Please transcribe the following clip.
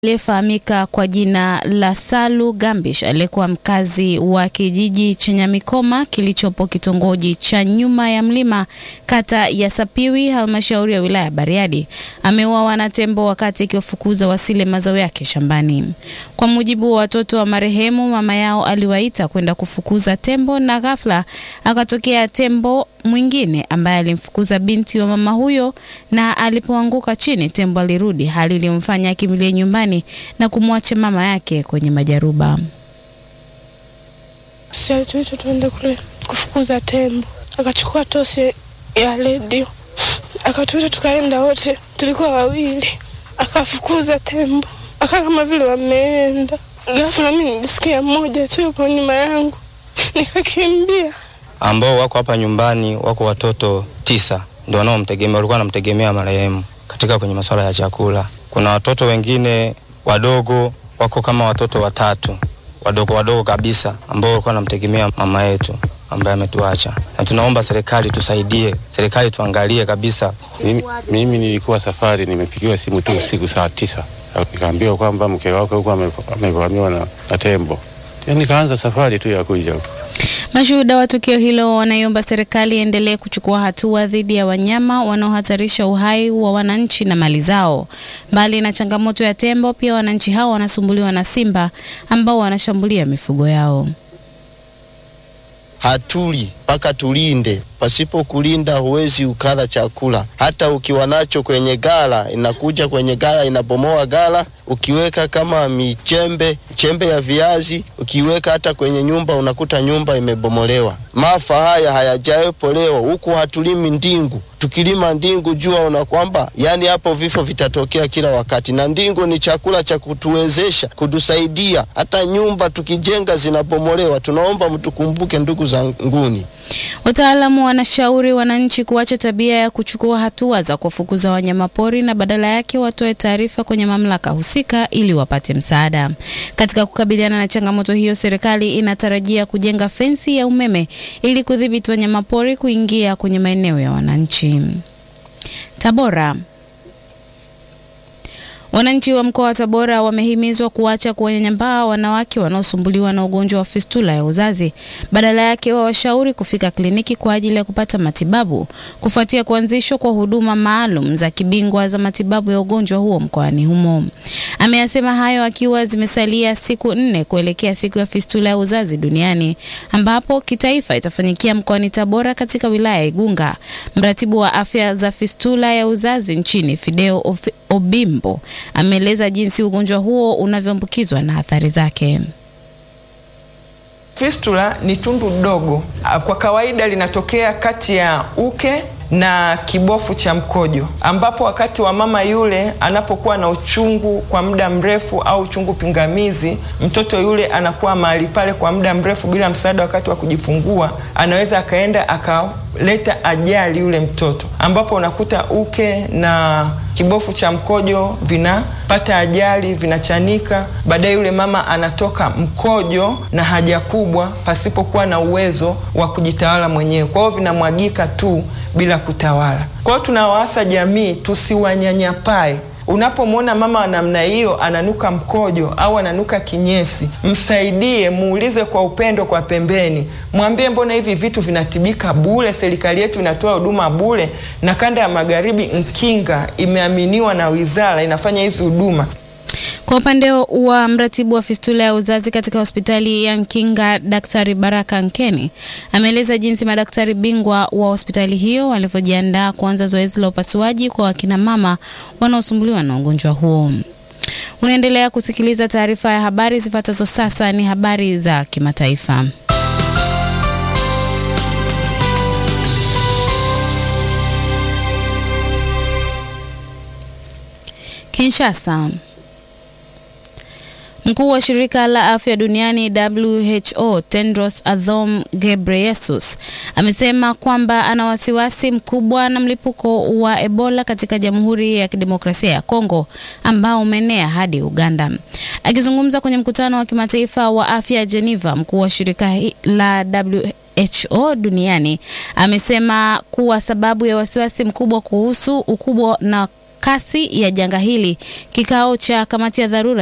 aliyefahamika kwa jina la Salu Gambish aliyekuwa mkazi wa kijiji cha Nyamikoma kilichopo kitongoji cha Nyuma ya Mlima kata ya Sapiwi halmashauri ya wilaya ya Bariadi ameuawa na tembo wakati akiwafukuza wasile mazao yake shambani. Kwa mujibu wa watoto wa marehemu, mama yao aliwaita kwenda kufukuza tembo na ghafla akatokea tembo mwingine ambaye alimfukuza binti wa mama huyo, na alipoanguka chini tembo alirudi, hali iliyomfanya akimbilie nyumbani na kumwacha mama yake kwenye majaruba. Sasa tuite tuende kule kufukuza tembo, akachukua tosi ya redio akatuita, tukaenda wote, tulikuwa wawili, akafukuza tembo, aka kama vile wameenda. Ghafla mimi nilisikia mmoja tu yupo nyuma yangu, nikakimbia. ambao wako hapa nyumbani wako watoto tisa ndio wanaomtegemea, walikuwa wanamtegemea marehemu katika kwenye masuala ya chakula. Kuna watoto wengine wadogo wako kama watoto watatu wadogo wadogo kabisa ambao walikuwa wanamtegemea mama yetu ambaye ametuacha, na tunaomba serikali tusaidie, serikali tuangalie kabisa. Mimi, mimi nilikuwa safari, nimepigiwa simu tu usiku saa tisa, nikaambiwa kwamba mke wake huko ame- amevamiwa na, na tembo. Tena nikaanza safari tu ya kuja huku. Mashuhuda wa tukio hilo wanaiomba serikali iendelee kuchukua hatua dhidi ya wanyama wanaohatarisha uhai wa wananchi na mali zao. Mbali na changamoto ya tembo, pia wananchi hao wanasumbuliwa na simba ambao wanashambulia mifugo yao. hatuli mpaka tulinde. Pasipo kulinda huwezi ukala chakula. Hata ukiwa nacho kwenye gala, inakuja kwenye gala, inabomoa gala. Ukiweka kama michembe chembe ya viazi, ukiweka hata kwenye nyumba, unakuta nyumba imebomolewa. Maafa haya hayajawepo leo. Huku hatulimi ndingu, tukilima ndingu jua una kwamba yani hapo vifo vitatokea kila wakati, na ndingu ni chakula cha kutuwezesha kutusaidia. Hata nyumba tukijenga zinabomolewa. Tunaomba mtukumbuke, ndugu zanguni. Wataalamu wanashauri wananchi kuacha tabia ya kuchukua hatua za kuwafukuza wanyamapori na badala yake watoe taarifa kwenye mamlaka husika ili wapate msaada. Katika kukabiliana na changamoto hiyo, serikali inatarajia kujenga fensi ya umeme ili kudhibiti wanyamapori kuingia kwenye maeneo ya wananchi. Tabora. Wananchi wa mkoa wa Tabora wamehimizwa kuacha kuwanyanyapaa wanawake wanaosumbuliwa na ugonjwa wa fistula ya uzazi. Badala yake wawashauri kufika kliniki kwa ajili ya kupata matibabu kufuatia kuanzishwa kwa huduma maalum za kibingwa za matibabu ya ugonjwa huo mkoani humo. Ameyasema hayo akiwa zimesalia siku nne kuelekea siku ya fistula ya uzazi duniani ambapo kitaifa itafanyikia mkoani Tabora katika wilaya ya Igunga. Mratibu wa afya za fistula ya uzazi nchini Fideo Of- Obimbo ameeleza jinsi ugonjwa huo unavyoambukizwa na athari zake. Fistula ni tundu dogo, Ah, kwa kawaida linatokea kati ya uke na kibofu cha mkojo, ambapo wakati wa mama yule anapokuwa na uchungu kwa muda mrefu au uchungu pingamizi, mtoto yule anakuwa mahali pale kwa muda mrefu bila msaada wakati wa kujifungua, anaweza akaenda akaleta ajali yule mtoto, ambapo unakuta uke na kibofu cha mkojo vinapata ajali, vinachanika. Baadaye yule mama anatoka mkojo na haja kubwa pasipokuwa na uwezo wa kujitawala mwenyewe, kwa hiyo vinamwagika tu bila kutawala. Kwa hiyo tunawaasa jamii tusiwanyanyapae. Unapomwona mama wa namna hiyo ananuka mkojo au ananuka kinyesi, msaidie, muulize kwa upendo kwa pembeni, mwambie mbona hivi vitu vinatibika bure, serikali yetu inatoa huduma bure, na kanda ya magharibi Nkinga imeaminiwa na wizara inafanya hizi huduma. Kwa upande wa mratibu wa fistula ya uzazi katika hospitali ya Nkinga, Daktari Baraka Nkeni ameeleza jinsi madaktari bingwa wa hospitali hiyo walivyojiandaa kuanza zoezi la upasuaji kwa wakina mama wanaosumbuliwa na ugonjwa huo. Unaendelea kusikiliza taarifa ya habari zifuatazo. Sasa ni habari za kimataifa. Kinshasa. Mkuu wa shirika la afya duniani WHO Tedros Adhanom Ghebreyesus amesema kwamba ana wasiwasi mkubwa na mlipuko wa Ebola katika Jamhuri ya Kidemokrasia ya Kongo ambao umeenea hadi Uganda. Akizungumza kwenye mkutano wa kimataifa wa afya Geneva, mkuu wa shirika hi- la WHO duniani amesema kuwa sababu ya wasiwasi mkubwa kuhusu ukubwa na kasi ya janga hili, kikao cha kamati ya dharura